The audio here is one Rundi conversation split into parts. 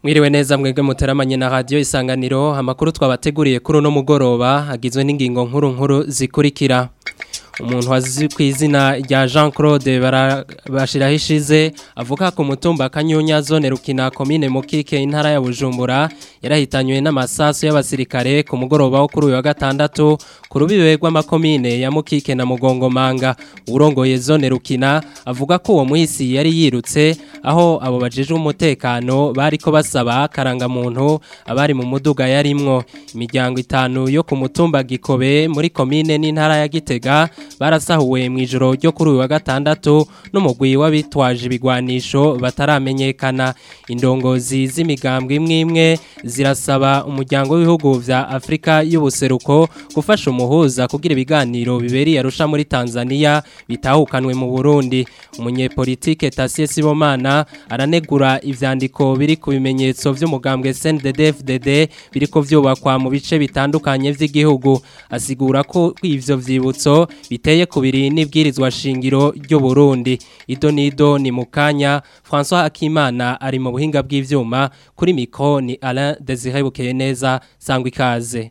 Mwiriwe neza mwebwe muteramanye na radio isanganiro amakuru twabateguriye kuri uno mugoroba agizwe n'ingingo nkuru nkuru zikurikira umuntu azi ku izina rya Jean Claude bashiraho ishize avuga ku mutumba Kanyunya zone Rukina commune Mukike intara ya Bujumbura yarahitanywe n'amasasu y'abasirikare ku mugoroba wo kuri uyu wa gatandatu ku rubibe rw'amakomine ya Mukike na Mugongo Manga urongoye zone Rukina avuga ko uwo muhisi yari yirutse aho abo bajeje umutekano bariko basaba karanga muntu abari mu muduga yarimwo imiryango itanu yo ku mutumba Gikobe muri commune n'intara ya Gitega barasahuwe mu ijoro ryo kuri uyu wa gatandatu n'umugwi w'abitwaje ibigwanisho bataramenyekana indongozi z'imigambwe imwe imwe zirasaba umuryango w'ibihugu vya Afrika y'ubuseruko gufasha umuhuza kugira ibiganiro bibereye arusha muri Tanzania bitahukanwe mu Burundi umunyepolitike Tasie Sibomana aranegura ivyandiko biri ku bimenyetso vy'umugambwe CNDD-FDD biriko vyubakwa mu bice bitandukanye vy'igihugu asigura ko ivyo vyibutso biteye kubiri n'ibwirizwa shingiro ryo Burundi ido nido ni mukanya François Akimana ari mu buhinga bw'ivyuma kuri mikro ni Alain Désiré Bukeyeneza sangwa ikaze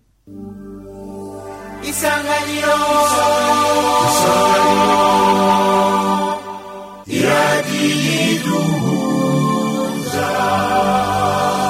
Isanganiro Isanganiro Iradiyiduhuza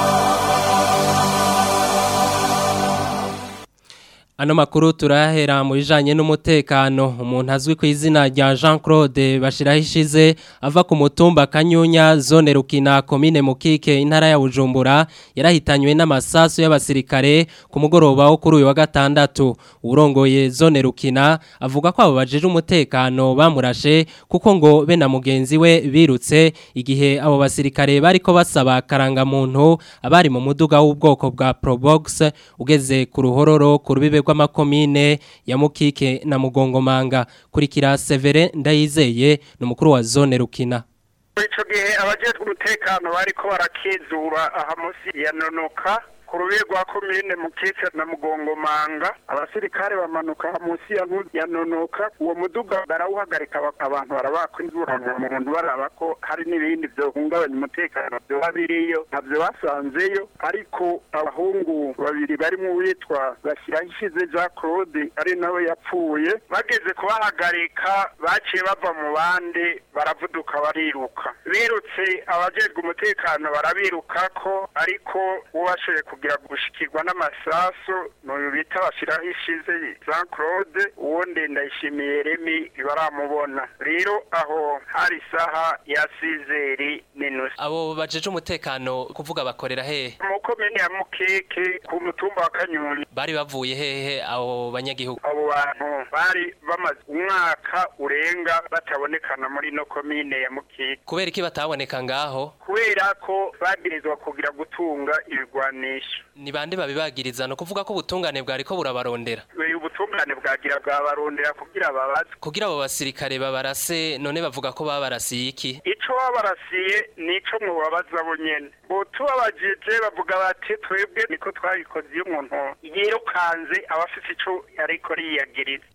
Ano makuru turahera mu bijanye n'umutekano umuntu azwi ku izina rya Jean Claude bashiraho ishize ava ku mutumba Kanyunya zone Rukina commune Mukike intara ya Bujumbura yarahitanywe n'amasasu y'abasirikare ku mugoroba wo kuri uyu wa gatandatu urongoye zone Rukina avuga ko abo bajeje umutekano bamurashe kuko ngo be na mugenzi we birutse igihe abo basirikare bariko basaba karanga muntu abari mu muduga w'ubwoko bwa Probox ugeze ku ruhororo ku rubibe rw'amakomine ya Mukike na Mugongomanga kurikira Severe Ndayizeye n'umukuru wa zone Rukina ico gihe abajejwe umutekano bariko barakizura aha musi ya nonoka ku rubibe rwa komine Mukike na Mugongomanga abasirikare bamanuka musi ya ya nonoka uwo muduga barawuhagarika abantu barabakwa inzura mu muntu baraba ko hari n'ibindi vyohungabanya umutekano vyoba biriyo ntavyo basanzeyo ariko abahungu babiri barimo uwitwa bashyiraho ishize Jean Claude ari nawe yapfuye bageze kubahagarika baciye bava mu bandi baravuduka bariruka birutse abajejwe umutekano barabirukako ariko uwashoboye kugira gushikirwa n'amasasu n'uyu bita bashyiraho ishize Jean Claude uwundi ndayishimiye Remy baramubona rero aho hari isaha ya sizeri n'inusu abo bajeje umutekano kuvuga bakorera hehe mu komine ya Mukeke ku mutumba wa Kanyuri bari bavuye hehe abo banyagihugu abo bantu bari bamaze umwaka urenga batabonekana muri no komine ya Mukeke kubera iki bataboneka ngaho kubera ko bagirizwa kugira gutunga ibigwanisho ni bande babibagiriza no kuvuga ko ubutungane bwari ko burabarondera uyu butungane bwagira bwabarondera kugira babaze kugira abo basirikare babarase none bavuga ko babarasiye iki ico babarasiye nico mubabaza bo nyene tubabajije bavuga bati twebwe niko twabikoze iyo umuntu yirukanze abafise ico ariko riyagiriza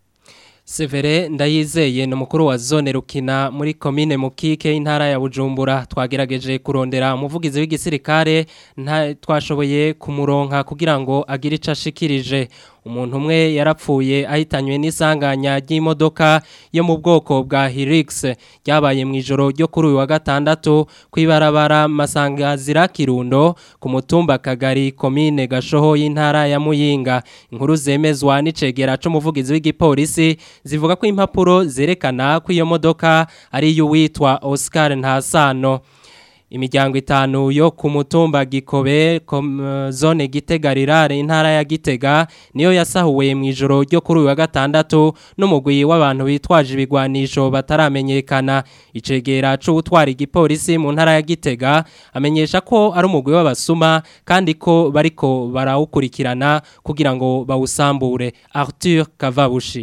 Severe ndayizeye ni umukuru wa zone Rukina muri komine Mukike intara ya Bujumbura twagerageje kurondera umuvugizi w'igisirikare nta twashoboye kumuronka kugira ngo agire ico ashikirije umuntu umwe yarapfuye ahitanywe n'isanganya ry'imodoka yo mu bwoko bwa Hilux ryabaye mu ijoro ryo kuri uyu wa gatandatu kwibarabara masangazira Kirundo ku mutumba Kagari komine Gashoho y'intara ya Muyinga inkuru zemezwa n'icegera c'umuvugizi w'igipolisi zivuga ko impapuro zerekana ko iyo modoka ari y'uwitwa Oscar Ntasano imiryango itanu yo ku mutumba Gikobe zone Gitega rirare intara ya Gitega niyo yasahuwe mu ijoro ryo kuri uyu wa gatandatu n'umugwi w'abantu bitwaje ibigwanisho bataramenyekana icegera cyo gutwara igipolisi mu ntara ya Gitega amenyesha ko ari umugwi w'abasuma kandi ko bariko barawukurikirana kugira ngo bawusambure Arthur Kavabushi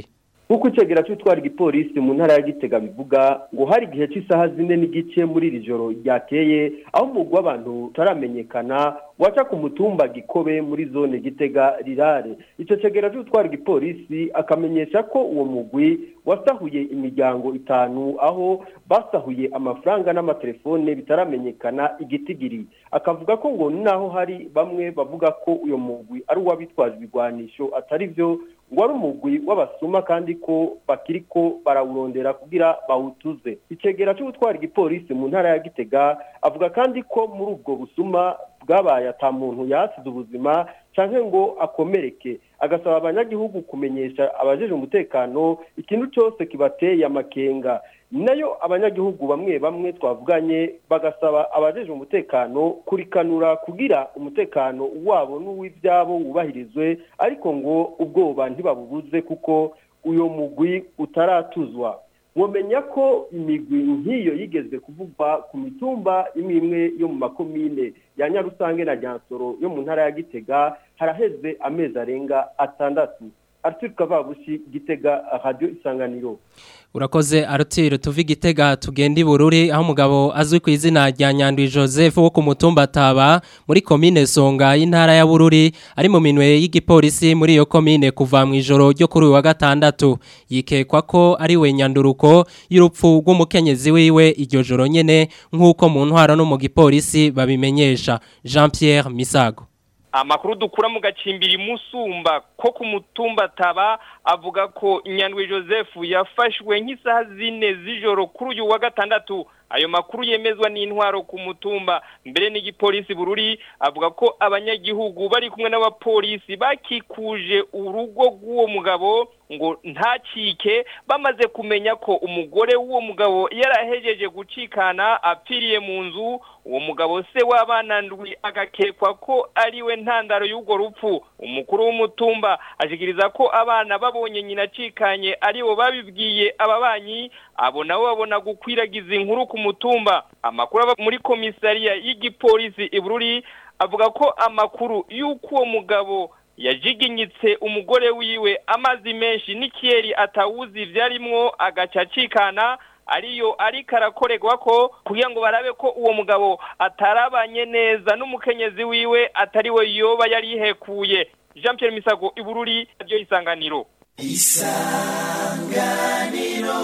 nk'uko icegera cy'utwara igipolisi mu ntara ya gitega bivuga ngo hari igihe cy'isaha zine n'igice muri iri joro ryakeye aho umugwi w'abantu utaramenyekana waca ku mutumba gikobe muri zone gitega rirare icyo cegera cy'utwara igipolisi akamenyesha ko uwo mugwi wasahuye imiryango itanu aho basahuye amafaranga n'amatelefone bitaramenyekana igitigiri akavuga ko ngo naho hari bamwe bavuga ko uyo mugwi ari uw'abitwaje ibigwanisho atari byo ngo ari umugwi w'abasuma kandi ko bakiri ko barawurondera kugira bawutuze icegera cy'ubutwara igipolisi mu ntara ya gitega avuga kandi ko muri ubwo busuma bwabaye ata muntu yasize ubuzima cyangwa ngo akomereke agasaba abanyagihugu kumenyesha abajeje umutekano ikintu cyose kibateye amakenga nayo abanyagihugu bamwe bamwe twavuganye bagasaba abajeje umutekano kurikanura kugira umutekano wabo n'uw'ibyabo wubahirizwe ariko ngo ubwoba ntibabubuze kuko uyu mugwi utaratuzwa mwamenya ko imigwi nk'iyo yigeze kuvugwa ku mitumba imwe imwe yo mu makomine ya nyarusange na ryansoro yo mu ntara ya gitega haraheze amezi arenga atandatu Arthur Kavabushi Gitega Radio Isanganiro Urakoze Arthur tuvi Gitega tugenda ibururi aho umugabo azwi ku izina rya Nyandwi Joseph wo ku mutumba taba muri commune Songa y'intara ya Bururi ari mu minwe y'igipolisi muri iyo commune kuva mu ijoro ryo kuri wa gatandatu yikekwa ko ari we nyanduruko y'urupfu rw'umukenyezi wiwe iryo joro nyene nk'uko mu ntwara no mu gipolisi babimenyesha Jean Pierre Misago amakuru dukura mu gacimbiri musumba ko ku mutumba taba avuga ko nyandwi joseph yafashwe nk'isaha zine z'ijoro kuri uyu wa gatandatu ayo makuru yemezwa n'intwaro ku mutumba mbere n'igipolisi bururi avuga ko abanyagihugu bari kumwe n'abapolisi bakikuje urugo rw'uwo mugabo ngo ntacike bamaze kumenya ko umugore w'uwo mugabo yarahejeje gucikana apfiriye mu nzu uwo mugabo se w'abana ndwi agakekwa ko ari we ntandaro y'urwo rupfu umukuru w'umutumba ashikiriza ko abana babonye nyina acikanye aribo babibwiye ababanyi abo nabo babona gukwiragiza inkuru ku mutumba amakuru aba muri komisariya y'igipolisi ibururi avuga ko amakuru y'uko uwo mugabo yajiginyitse umugore wiwe amazi menshi n'ikiyeri atawuzi ibyarimwo agaca acikana ariyo ariko arakorerwa ko kugira ngo barabe ko uwo mugabo atarabanye neza n'umukenyezi wiwe atari we yoba yari yihekuye jean Pierre misago ibururi ryo isanganiro isanganiro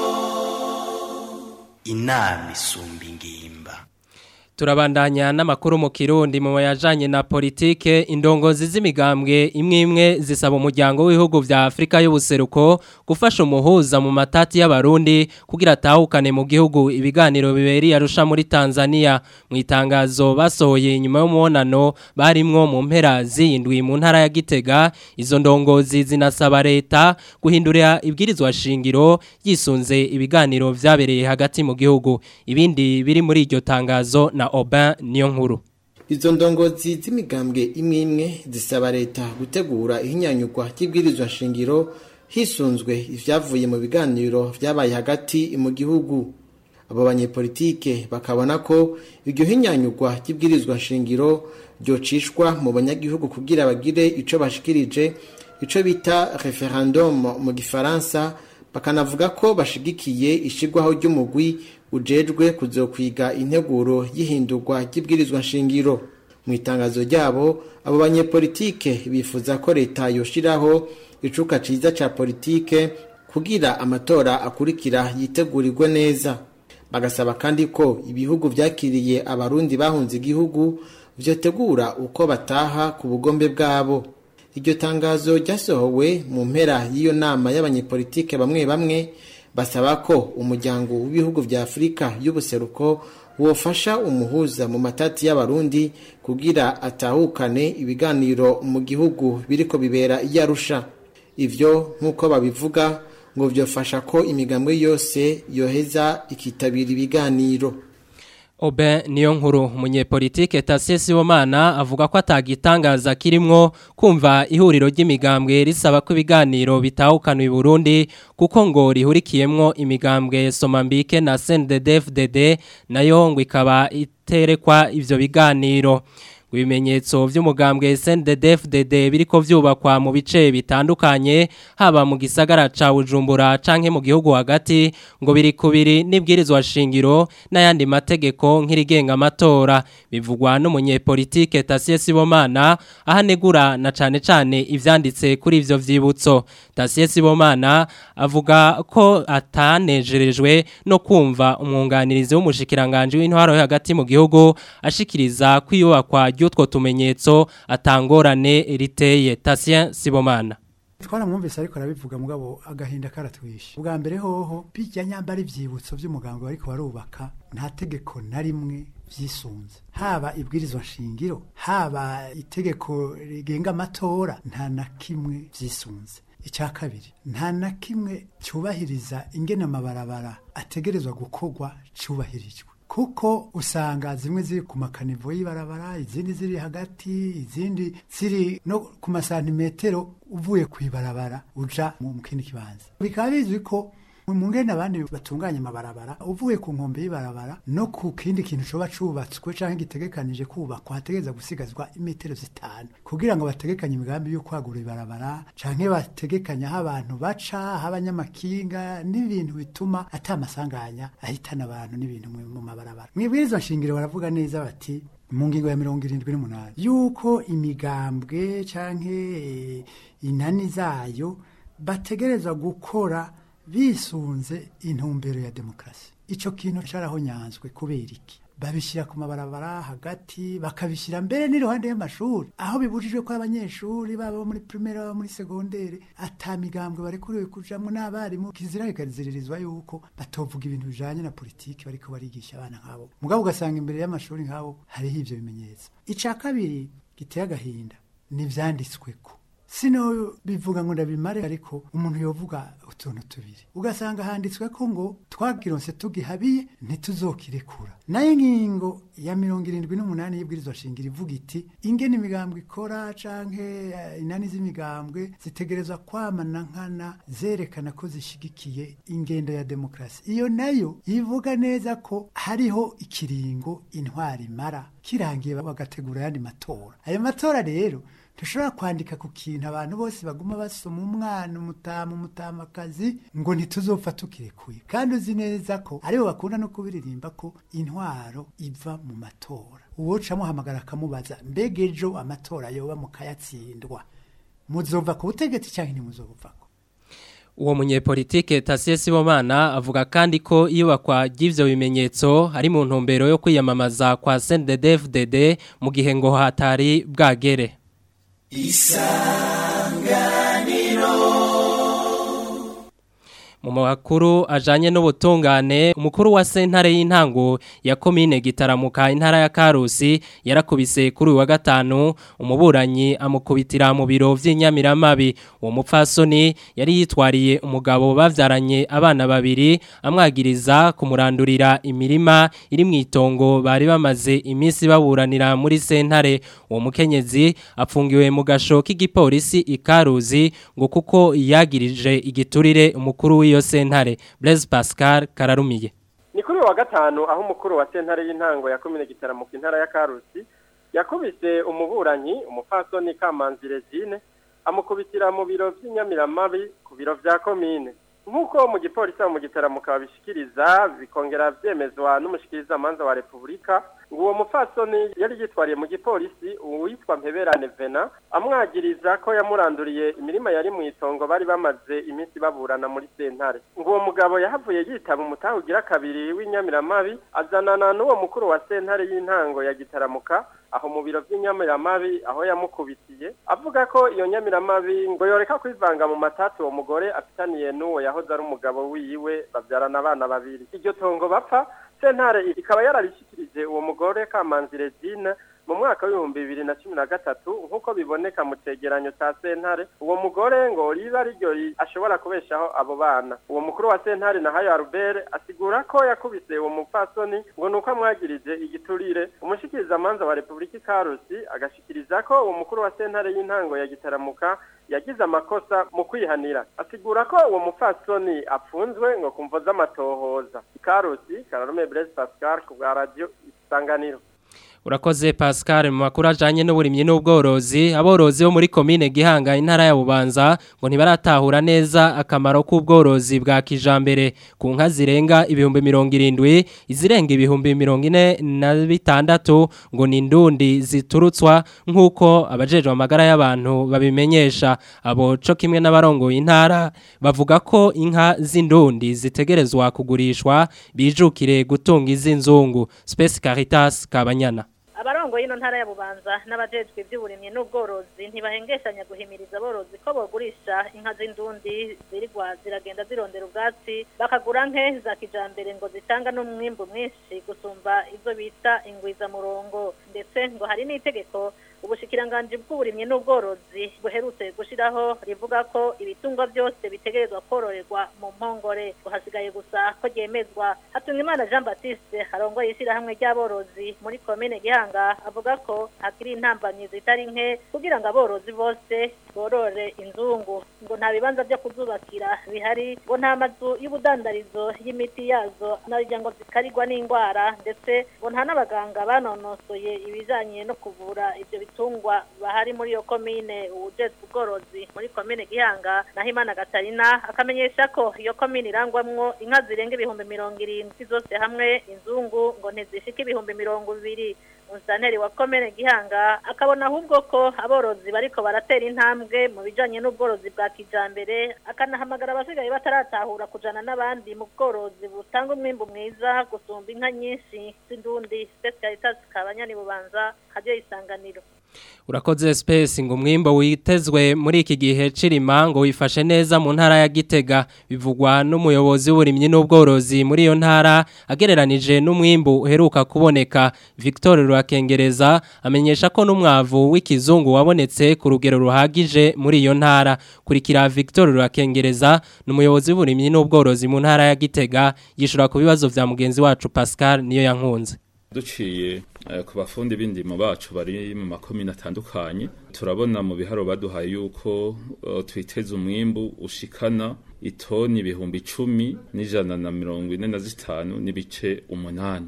inama isumba ingimba turabandanya n'amakuru mu kirundi mu yajanye na politike indongozi z'imigambwe imwe imwe zisaba umuryango w'ibihugu vya Afrika y'ubuseruko gufasha umuhuza mu matati y'abarundi kugira atahukane mu gihugu ibiganiro biberi arusha muri Tanzania mu itangazo basohoye inyuma y'umuonano barimwo mu mpera zindwi mu ntara ya Gitega izo ndongozi zinasaba leta guhindurira ibwirizwa shingiro yisunze ibiganiro vyabereye hagati mu gihugu ibindi biri muri iryo tangazo na Oba niyo nkuru Izo ndongozi z'imigambwe imwe imwe zisaba leta gutegura ihinyanyurwa ry'ibwirizwa shingiro hisunzwe ivyavuye mu biganiro vyabaye hagati mu gihugu abo banyepolitike bakabona ko iryo hinyanyurwa ry'ibwirizwa shingiro ryocishwa mu banyagihugu kugira bagire ico bashikirije ico bita referendum mu gifaransa bakanavuga ko bashigikiye ishigwaho ry'umugwi ujejwe kuzokwiga integuro y'ihindurwa ry'ibwirizwa nshingiro mu itangazo ryabo abo banyepolitike bifuza ko leta yoshiraho icuka ciza ca politike kugira amatora akurikira yitegurirwe neza bagasaba kandi ko ibihugu vyakiriye abarundi bahunze igihugu vyotegura uko bataha ku bugombe bwabo iryo tangazo ryasohowe mu mpera y'iyo nama y'abanyepolitike bamwe bamwe basaba ko umuryango w'ibihugu vya Afrika y'ubuseruko wofasha umuhuza mu matati y'abarundi kugira atahukane ibiganiro mu gihugu biriko bibera iyarusha ivyo nk'uko babivuga ngo vyofasha ko imigambwe yose yoheza ikitabira ibiganiro Obe niyo nkuru umunyepolitike Tasie Sibomana avuga ko atagitangaza kirimwo kumva ihuriro ry'imigambwe risaba ko ibiganiro bitahukana i Burundi kuko ngo rihurikiyemwo imigambwe Somambike na CNDD-FDD nayo ngo ikaba iterekwa ivyo biganiro ngo ibimenyetso vy'umugambwe SNDD-FDD biriko vyubakwa mu bice bitandukanye haba mu gisagara ca Bujumbura canke mu gihugu hagati ngo biri kubiri n'ibwirizwa shingiro n'ayandi mategeko nk'irigenga amatora bivugwa n'umunyepolitike Tasie Sibomana ahanegura na cane cane ivyanditse kuri ivyo vyibutso Tasie Sibomana avuga ko atanejerejwe no kumva umwunganirizi w'umushikiranganje w'intwaro yo hagati mu gihugu ashikiriza kwiyubakwa ry'utwo tumenyetso atangorane riteye Tasie Sibomana twaramwumvise ariko arabivuga mugabo agahinda karatwishe ubwa mbere hoho bijya nyambara ivyibutso vy'umuganga bariko barubaka nta tegeko na rimwe vyisunze haba ibwirizwa nshingiro haba itegeko rigenga amatora nta na kimwe vyisunze icya kabiri nta na kimwe cyubahiriza ingene amabarabara ategerezwa gukorwa cyubahirijwe kuko usanga zimwe ziri ku makanivo y'ibarabara izindi ziri hagati izindi ziri no ku masantimetero uvuye ku ibarabara uja mu kindi kibanza bikaba bizwi ko mu ngene abandi batunganya amabarabara uvuye ku nkombe y'ibarabara no ku kindi kintu coba cubatswe canke gitegekanije kubakwa hategereza gusigazwa imetero zitanu kugira ngo bategekanye imigambi yo kwagura ibarabara canke bategekanya aho abantu baca aho abanyamakinga n'ibintu bituma ata masanganya ahitana abantu n'ibintu mu mabarabara mwibwirizwa nshingiro baravuga neza bati mu ngingo ya mirongo irindwi n'umunani yuko imigambwe canke inani zayo bategerezwa gukora bisunze intumbero ya demokarasi icyo kintu carahonyanzwe kubera iki babishyira ku mabarabara hagati bakabishyira mbere n'iruhande y'amashuri aho bibujijwe ko abanyeshuri baba muri primaire baba muri segondere ata migambwe barekuriwe kujamwo n'abarimu kizira ikaziririzwa yuko batovuga ibintu bijanye na politiki bariko barigisha abana nk'abo mugabo ugasanga imbere y'amashuri nk'abo hariho ivyo bimenyetso ica kabiri giteye agahinda ni ivyanditsweko sino bivuga ngo ndabimare ariko umuntu yovuga utuntu tubiri ugasanga handitswe ko ngo twagironse tugihabiye ntituzokirekura nayo ingingo ya mirongo irindwi n'umunani y'ibwirizwa shingiro ivuga iti ingene imigambwe ikora canke inani z'imigambwe zitegerezwa kwamana nkana zerekana ko zishigikiye ingendo ya demokarasi iyo nayo ivuga neza ko hariho ikiringo intwari imara kirangiye bagategura ayandi matora ayo matora rero dushobora kwandika ku kintu abantu bose baguma basoma umwana umutama umutamakazi ngo ntituzopfa tukirekuye kandi uzi neza ko aribo bakunda no kubiririmba ko intwaro iva mu matora uwoca amuhamagara akamubaza mbega ejo amatora yoba mukayatsindwa muzova ku butegetsi cyangwa ntimuzovako uwo munyepolitike Tasie Sibomana avuga kandi ko iyubakwa ry'ivyo bimenyetso hari mu ntumbero yo kwiyamamaza kwa CNDD-FDD mu gihe ngo hatari bwagere isanganiro mu makuru ajanye n'ubutungane umukuru wa sentare y'intango ya komine gitaramuka intara ya Karusi yarakubise kuri wa gatanu umuburanyi amukubitira mu biro vy'inyamiramabi uwo mupfasoni yari yitwariye umugabo bavyaranye abana babiri amwagiriza kumurandurira imirima iri mu itongo bari bamaze iminsi baburanira muri sentare uwo mukenyezi apfungiwe mu gasho k'igipolisi ikaruzi ngo kuko yagirije igiturire umukuru w'iyo sentare Blaise Pascal Kararumiye ni kuri wa gatanu aho umukuru wa sentare y'intango ya komine gitaramuka intara ya Karusi yakubise umuburanyi umupfasoni Kamanzi Regine amukubitira mu biro by'inyamiramabi ku biro vya komine nk'uko mu gipolisi mu gitaramuka babishikiriza bikongera vyemezwa n'umushikiriza manza wa Republika ngo uwo mupfasoni yari yitwariye mu gipolisi uwitwa Mpeberane Vena amwagiriza ko yamuranduriye imirima yari mu itongo bari bamaze iminsi baburana muri sentare ngo uwo mugabo yahavuye yitaba umutaha ugira kabiri w'inyamiramabi azanana n'uwo mukuru wa sentare y'intango ya gitaramuka aho mu biro by'inyamiramabi aho yamukubitiye avuga ko iyo nyamiramabi ngo yoreka kwivanga mu matatu uwo mugore afitaniye n'uwo yahoze ari umugabo wiwe babyarana abana babiri iryo tongo bapfa sentare ikaba yararishikirije uwo mugore kamanzi Regine mu mwaka w'ibihumbi bibiri na cumi na gatatu nk'uko biboneka mu cegeranyo ca sentare uwo mugore ngo riba ari ryo ashobora kubeshaho abo bana uwo mukuru wa sentare na hayo Albert asigura ko yakubise uwo mupfasoni ngo nuko amwagirije igiturire umushikiriza manza wa Republika Karusi agashikiriza ko uwo mukuru wa sentare y'intango ya gitaramuka yagize amakosa mu kwihanira asigura ko uwo mupfasoni apfunzwe ngo kumvo z'amatohoza Karusi Kararume Blaise Pascal ku bwa radio Isanganiro Urakoze Pascal mu makuru ajanye n'uburimyi n'ubworozi aborozi bo muri commune Gihanga intara ya Bubanza ngo ntibaratahura neza akamaro k'ubworozi bwa kijambere ku nka zirenga ibihumbi 70 izirenga ibihumbi 46 ngo ni ndundi ziturutswa nkuko abajejwe amagara y'abantu babimenyesha abo co kimwe n'abarongo intara bavuga ko inka z'indundi zitegerezwa kugurishwa bijukire gutunga iz'inzungu Space Caritas Kabanyana abarongo y'ino ntara ya bubanza n'abajejwe iby'uburimyi n'ubworozi ntibahengeshanya guhimiriza aborozi ko bogurisha inka z'indundi zirigwa ziragenda zirondera ubwatsi bakagura nke za kijambere ngo zitanga n'umwimbu mwinshi gusumba izo bita ingwizamurongo ndetse ngo hari n'itegeko ubushikiranganji bw'uburimyi n'ubworozi buherutse gushiraho rivuga ko ibitungwa byose bitegerezwa kororerwa mu mpongore ngo hasigaye gusa ko ryemezwa Hatungimana Jean Baptiste harongoye ishyirahamwe ry'aborozi muri komine Gihanga avuga ko hakiri intambanyi zitari nke kugira ngo aborozi bose borore inzungu ngo nta bibanza byo kuzubakira bihari ngo nta mazu y'ubudandarizo y'imiti yazo narijya ngo zikarirwa n'indwara ndetse ngo nta n'abaganga banonosoye ibijanye no kuvura ibyo bitungwa bahari muri iyo komine uwujejwe ubworozi muri komine Gihanga naho Imana Gatarina akamenyesha ko iyo komine irangwamwo inka zirenga ibihumbi mirongo irindwi zose hamwe inzungu ngo ntizishike ibihumbi mirongo ibiri Musanteri wa komene Gihanga akabona ahubwo ko aborozi bariko baratera intambwe mu bijanye n'ubworozi bwa kijambere akanahamagara abasigaye bataratahura kujana n'abandi mu bworozi butanga umwimbu mwiza gusumba inka nyinshi z'indundi Specialitas kabanyani bubanza hajye isanganiro Urakoze space ngo umwimbo witezwe muri iki gihe cirima ngo wifashe neza mu ntara ya Gitega bivugwa n'umuyobozi w'uburimyi n'ubworozi muri iyo ntara agereranije n'umwimbu uheruka kuboneka Victor Rwakengereza amenyesha ko n'umwavu w'ikizungu wabonetse ku rugero ruhagije muri iyo ntara kurikira Victor Rwakengereza n'umuyobozi w'uburimyi n'ubworozi mu ntara ya Gitega yishura ku bibazo vya mugenzi wacu Pascal niyo yankunze duciye ku bafundi b'indimo bacu bari mu makomine atandukanye turabona mu biharo baduhaye yuko twiteze umwimbu ushikana itoni ibihumbi icumi n'ijana na mirongo ine na zitanu n'ibice umunani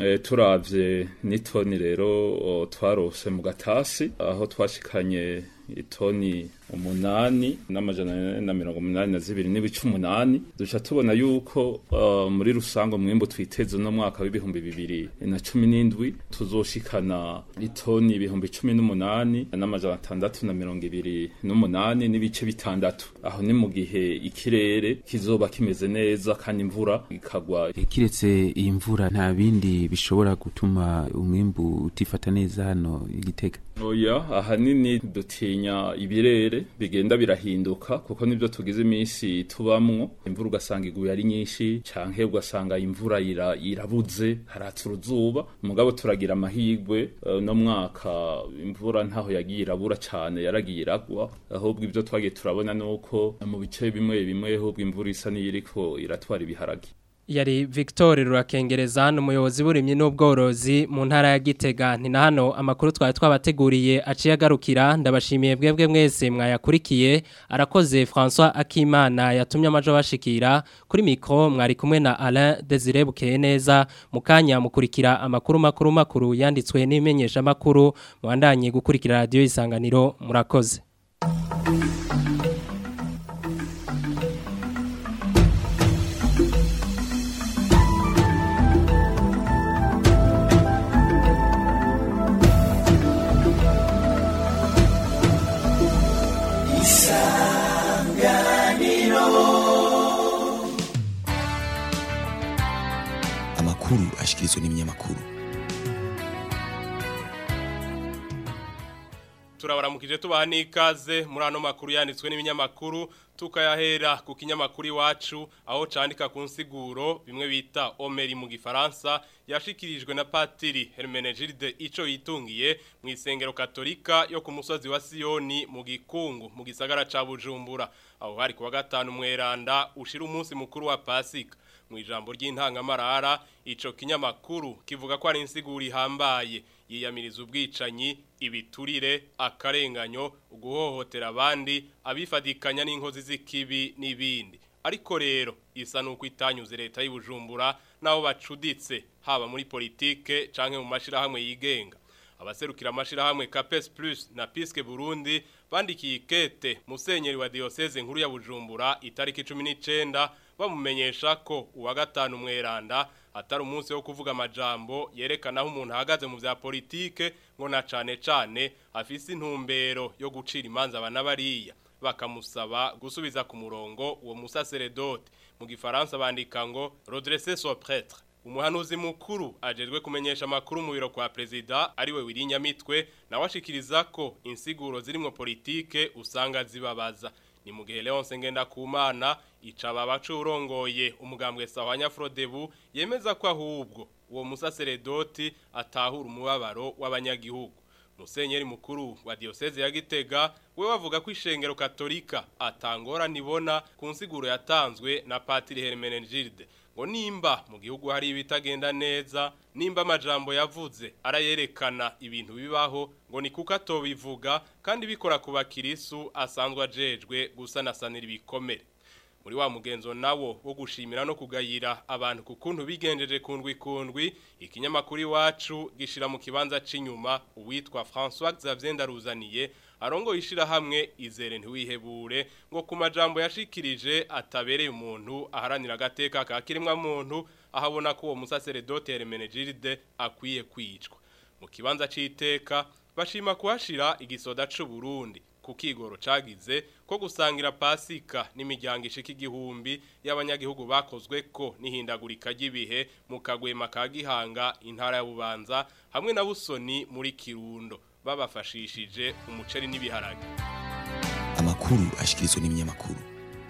turavye n'itoni rero twarose mu gatasi aho twashikanye itoni umunani n'amajana ane na mirongo umunani na zibiri n'ibice umunani duca tubona yuko uh, muri rusange umwimbu twiteze uno mwaka w'ibihumbi bibiri na cumi n'indwi tuzoshikana itoni ibihumbi cumi n'umunani n'amajana atandatu na mirongo ibiri n'umunani n'ibice bitandatu aho ni mu gihe ikirere kizoba kimeze neza kandi imvura ikagwa kiretse iyi mvura nta bindi bishobora gutuma umwimbu utifata neza hano igitega oya ahanini dutinya ibirere bigenda birahinduka kuko nibyo tugize iminsi tubamwo imvura ugasanga iguye ari nyinshi canke ugasanga imvura ira, irabuze haratsa uruzuba mugabo turagira amahirwe uh, no mwaka imvura ntaho yagiye irabura cane yaragiye iragwa ahubwo ibyo twagiye turabona nuko mu bice bimwe bimwe ahubwo imvura isa n'iyiriko iratwara ibiharage yari Victor Rurakengereza n'umuyobozi w'urimye n'ubworozi mu ntara ya Gitega ni na hano amakuru twari twabateguriye aciye agarukira ndabashimiye bwebwe mwese mwayakurikiye arakoze François Akimana yatumye amajo bashikira kuri mikro mwari kumwe na Alain Desire Bukeye neza mukanya mukurikira amakuru makuru makuru yanditswe n'imenyesha makuru mwandanye gukurikira radio isanganiro murakoze amakuru ashikirizwa n'ibinyamakuru turabaramukije tubaha n'ikaze muri ano makuru yanditswe n'ibinyamakuru tukayahera ku kinyamakuru iwacu aho candika ku nsiguro bimwe bita omeri mu gifaransa yashikirijwe na patiri Hermenegilde ico yitungiye mu isengero katolika yo ku musozi wa Sioni mu gikungu mu gisagara ca Bujumbura aho hari kuwa gatanu mweranda ushira umunsi mukuru wa Pasika mu ijambo ry'intangamarara ico kinyamakuru kivuga ko ari insiguro ihambaye yiyamiriza ubwicanyi ibiturire akarenganyo guhohotera abandi abifadikanya n'inkozi z'ikibi n'ibindi ariko rero isa nuko itanyuze leta y'ubujumbura naho bacuditse haba muri politike canke mu mashirahamwe yigenga abaserukira amashirahamwe Capes Plus na Piske Burundi bandikiye ikete musenyeri wa diocese nkuru ya Bujumbura itariki 19 bamumenyesha ko uwa gatanu mweranda atari umunsi wo kuvuga amajambo yerekana aho umuntu ahagaze mu vya politike ngo na cane cane afise intumbero yo gucira imanza abana bariya bakamusaba gusubiza ku murongo uwo musaseredote mu gifaransa bandika ngo redresser son prêtre umuhanuzi mukuru ajejwe kumenyesha amakuru mu biro kwa perezida ariwe wirinyamitwe nawe ashikiriza ko insiguro zirimo politike usanga zibabaza ni mu gihe Leonce Ngendakumana icaba bacurongoye umugambwe Sahwanya Frodebu yemeza ko ahubwo uwo musaseredoti atahura umubabaro w'abanyagihugu Musenyeri mukuru wa diocese ya Gitega we wavuga ko ishengero katolika atangora nibona ku nsiguro yatanzwe na Patiri Hermenegilde ngo nimba mu gihugu hari ibitagenda neza nimba amajambo yavuze arayerekana ibintu bibaho ngo ni kuko atobivuga kandi bikora ku bakirisu asanzwe ajejwe gusanasanira ibikomere muri wa mugenzo nawo wo gushimira no kugayira abantu ku kuntu bigenjeje kundwi kundwi ikinyamakuru iwacu gishira mu kibanza c'inyuma uwitwa François Xavier Ndaruzaniye arongo ishira hamwe izere ntiwihebure ngo ku majambo yashikirije atabereye umuntu aharanira agateka ka kirimwa muntu ahabona ko uwo musaseredote Hermenegilde akwiye kwicwa mu kibanza c'iteka bashima kuhashira igisoda c'u Burundi ku kigoro cagize ko gusangira pasika n'imiryango ishika igihumbi y'abanyagihugu bakozwe ko n'ihindagurika ry'ibihe mu kagwema ka gihanga intara ya bubanza hamwe na busoni muri kirundo babafashishije umuceri n'ibiharage amakuru ashikirizwa n'ibinyamakuru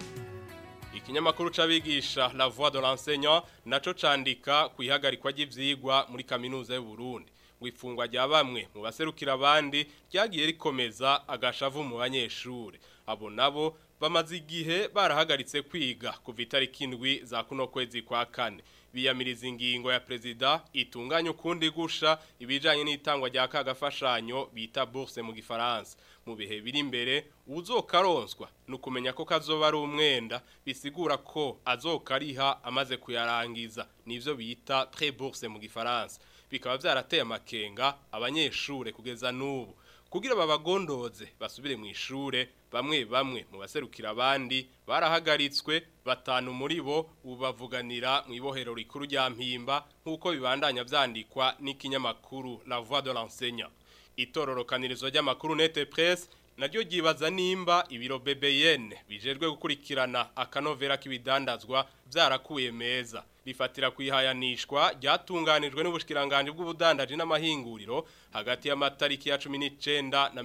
ikinyamakuru c'abigisha La Voix de l'enseignant naco candika ku ihagarikwa ry'ivyigwa muri kaminuza y'u Burundi wifungwa rya bamwe mu baserukira abandi ryagiye rikomeza agashavu mu banyeshure abo nabo bamaze igihe barahagaritse kwiga kuva itariki indwi za kuno kwezi kwa kane biyamiriza ingingo ya perezida itunganya ukundi gusha ibijanye n'itangwa rya kagafashanyo bita bourse mu gifaransa mu bihe biri imbere uzokaronswa nukumenya ko kazoba ari umwenda bisigura ko azokariha amaze kuyarangiza nivyo bita pré bourse mu gifaransa bikaba vyarateye amakenga abanyeshure kugeza n'ubu kugira babagondoze basubire mu ishure bamwe bamwe mu baserukira abandi barahagaritswe batanu muri bo ubavuganira mu ibohero rikuru rya mpimba nk'uko bibandanya vyandikwa n'ikinyamakuru La Voix de l'enseignant itororokanirizo ry'amakuru Nete Presse naryo ryibaza nimba ibiro BBN bijejwe gukurikirana akanovera k'ibidandazwa byarakuye meza rifatira kwihayanishwa ryatunganijwe n'ubushikiranganje bw'ubudandaji n'amahinguriro hagati y'amatariki ya 19 na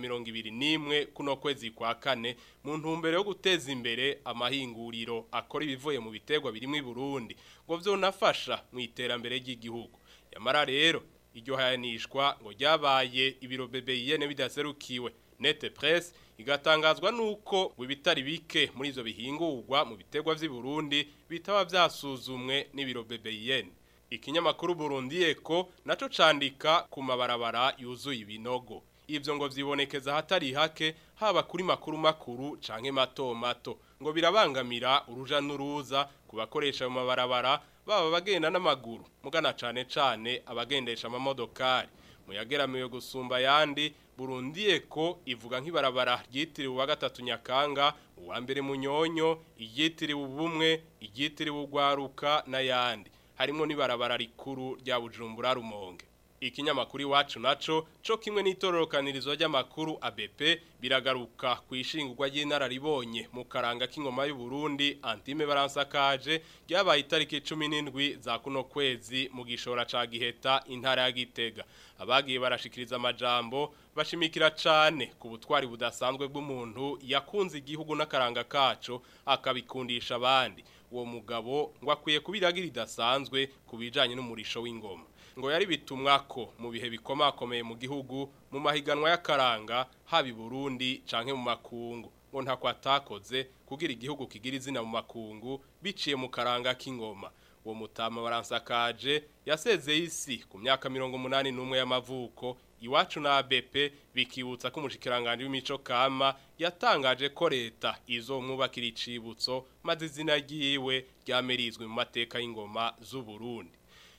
21 kuno kwezi kwa kane mu ntumbero yo guteza imbere amahinguriro akora ibivuye mu bitegwa birimo i Burundi ngo vyonafasha mu iterambere ry'igihugu yamara rero iryo hayanishwa ngo ryabaye ibiro BBN bidaserukiwe Nete Press igatangazwa nuko wibitari bike muri izo bihingurwa mu bitegwa vy'i Burundi bitaba vyasuzumwe n'ibiro BBN ikinyamakuru Burundi Eko naco candika ku mabarabara yuzuye ibinogo ivyo ngo vyibonekeza hatari hake haba kuri makuru makuru canke mato mato ngo birabangamira uruja n'uruza kubakoresha mu mabarabara baba bagenda n'amaguru mugana cane cane abagendesha amamodokari muyageramiwe gusumba yandi Burundi eko ivuga nk'ibarabara ryitiriwe wa gatatu Nyakanga uwa mbere munyonyo iryitiriwe ubumwe iryitiriwe ugwaruka n'ayandi harimo n'ibarabara rikuru rya Bujumbura Rumonge ikinyamakuru iwacu naco co kimwe n'itororokanirizo ry'amakuru ABP biragaruka ku ishingurwa ry'inararibonye mu karanga k'ingoma y'u Burundi Antime Baransakaje ryabaye itariki 17 za kuno kwezi mu gishora ca Giheta intara ya Gitega abagiye barashikiriza amajambo bashimikira cane ku butwari budasanzwe bw'umuntu yakunze igihugu n'akaranga kaco akabikundisha abandi uwo mugabo ngo akwiye kubiragira idasanzwe kubijanye n'umurisho w'ingoma ngo yari bitumwa ko mu bihe bikomakomeye mu gihugu mu mahiganwa y'akaranga haba i Burundi canke mu makungu ngo ntako atakoze kugira igihugu kigira izina mu makungu biciye mu karanga k'ingoma uwo mutama baransakaje yasezeye isi ku myaka mirongo umunani n'umwe y'amavuko iwacu na ABP bikibutsa ko umushikiranganje w'imico kama yatangaje ko leta izomwubakira icibutso maze izina ryiwe ryamerizwe mu mateka y'ingoma z'u Burundi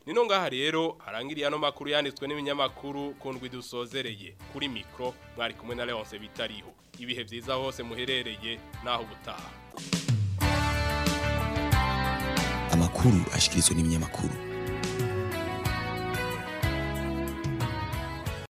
nino ngaha rero harangiriye ano makuru yanditswe n'ibinyamakuru kundwi dusozereye kuri mikro mwari kumwe na Leonce bitariho ibihe vyiza hose muherereye naho gutaha amakuru ashikirizwa n'ibinyamakuru